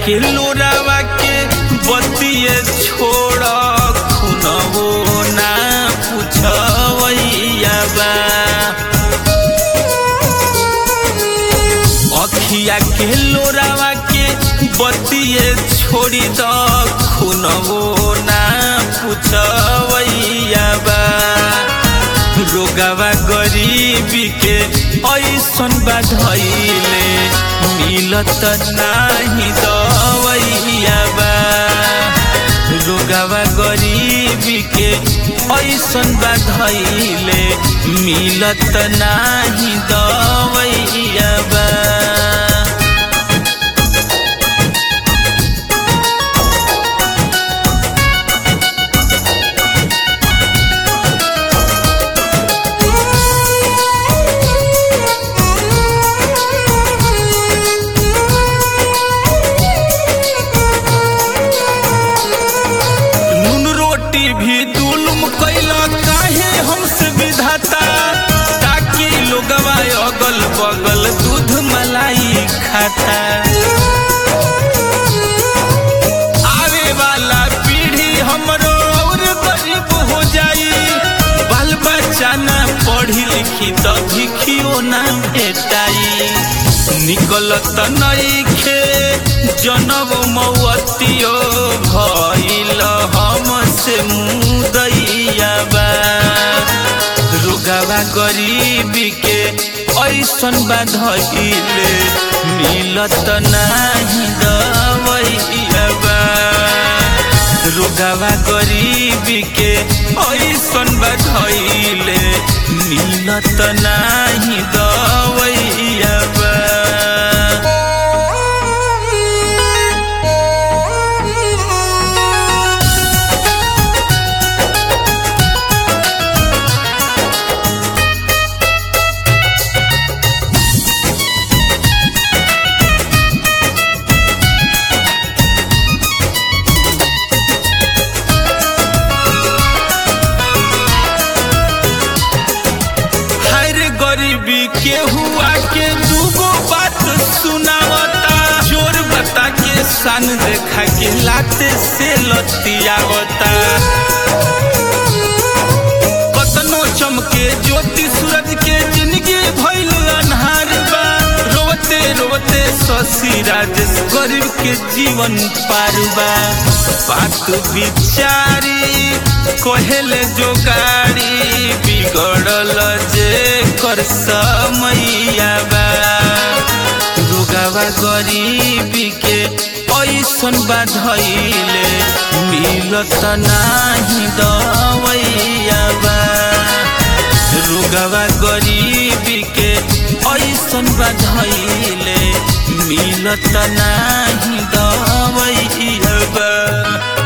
के लोरावा के बतिये छोड़ खुनवो ना पूछवैया बा अखिया के लोरावा के बतिये छोड़ी द खुनवो ना पूछवैया बा रोगवा गरीबी के ऐसन बाधैले मिलत नाही दवैया बा रोगवा गरीबी के ऐसन बाधैले मिलत नाही दवैया बा नून रोटी भी दुलुम कैला काहे हमसे विधाता ताकि लोगवा अगल बगल दूध मलाई खाता आवे वाला पीढ़ी हमरो और गरीब हो जाई बाल बच्चा ना पढ़ी लिखी त भिखियो ना भेटाई निकलत नइखे जनब मौतियो भइल हमसे मुदैया बा रुगावा गरीबी के ऐसन बाधइले मिलत नाही दवैया बा रुगावा गरीबी के ऐसन बाधइले मिलत नाही दवैया बा हर गरीबी के हुआ के दूगो बात सुनावता जोर बता के सन देखा के लाते से लतियावता कतनो चमके ज्योति सूरज के जिंदगी भइल अन्हार बा रोवते रोवते शशि राजेश गरीब के जीवन पार बा बात विचारी कहेले जो गाड़ी बिगड़ल जे कर समैया बा रुगावा गरीबी के ऐसन बाधइले मिलत नाही दवैया बा रुगावा गरीबी के ऐसन बाधइले मिलत नाही दवैया बा